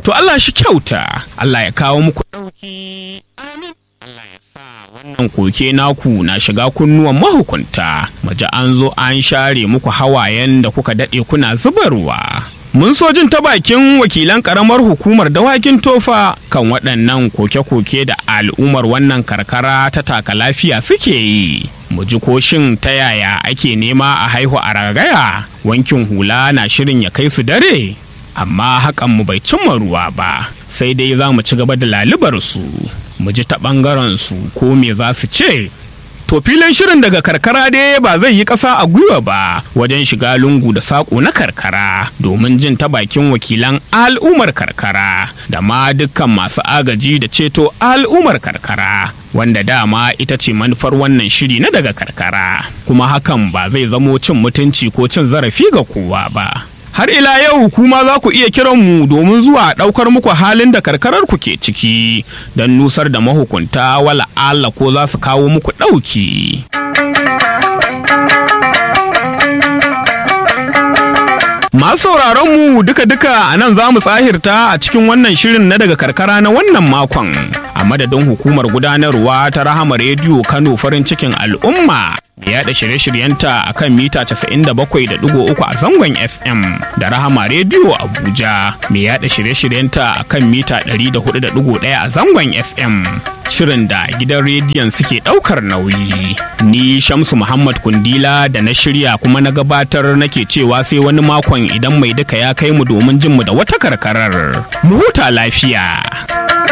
To Allah shi kyauta, Allah ya kawo muku ɗauki. Amin. Allah ya sa wannan koke naku na shiga kunnuwan mahukunta, maji an zo an share muku hawayen da kuka daɗe kuna zubarwa. Mun so jin ta bakin wakilan ƙaramar hukumar dawakin tofa kan waɗannan koke-koke da al'ummar wannan karkara ta taka lafiya suke yi. Mu ji koshin ta yaya ake nema a haihu a ragaya, wankin hula na shirin ya kai su dare. amma hakan mu bai cimma ruwa ba sai dai za mu ci gaba da lalubar su mu ji ta ɓangaren su ko me za su ce to filin shirin daga karkara dai ba zai yi ƙasa a gwiwa ba wajen shiga lungu da saƙo na karkara domin jin ta bakin wakilan al'ummar karkara da ma dukkan masu agaji da ceto al'ummar karkara wanda dama ita ce manufar wannan shiri na daga karkara kuma hakan ba zai zamo cin mutunci ko cin zarafi ga kowa ba har ila yau kuma za ku iya kiran mu domin zuwa ɗaukar muku halin da karkarar ku ke ciki don nusar da mahukunta wala Allah ko za su kawo muku ɗauki. Masu sauraron mu duka-duka a nan za mu tsahirta a cikin wannan shirin na daga karkara na wannan makon a madadin hukumar gudanarwa ta Rahama Rediyo Kano farin cikin al'umma. yaɗa shirye-shiryenta a kan mita 97.3 a zangon FM da Rahama Rediyo Abuja mai yaɗa shirye-shiryenta a kan mita 104.1 a zangon FM. Shirin da gidan rediyon suke ɗaukar nauyi. Ni Shamsu Muhammad Kundila da na shirya kuma na gabatar nake cewa sai wani makon idan mai duka ya kai mu domin jin mu da wata karkarar. Mu huta lafiya.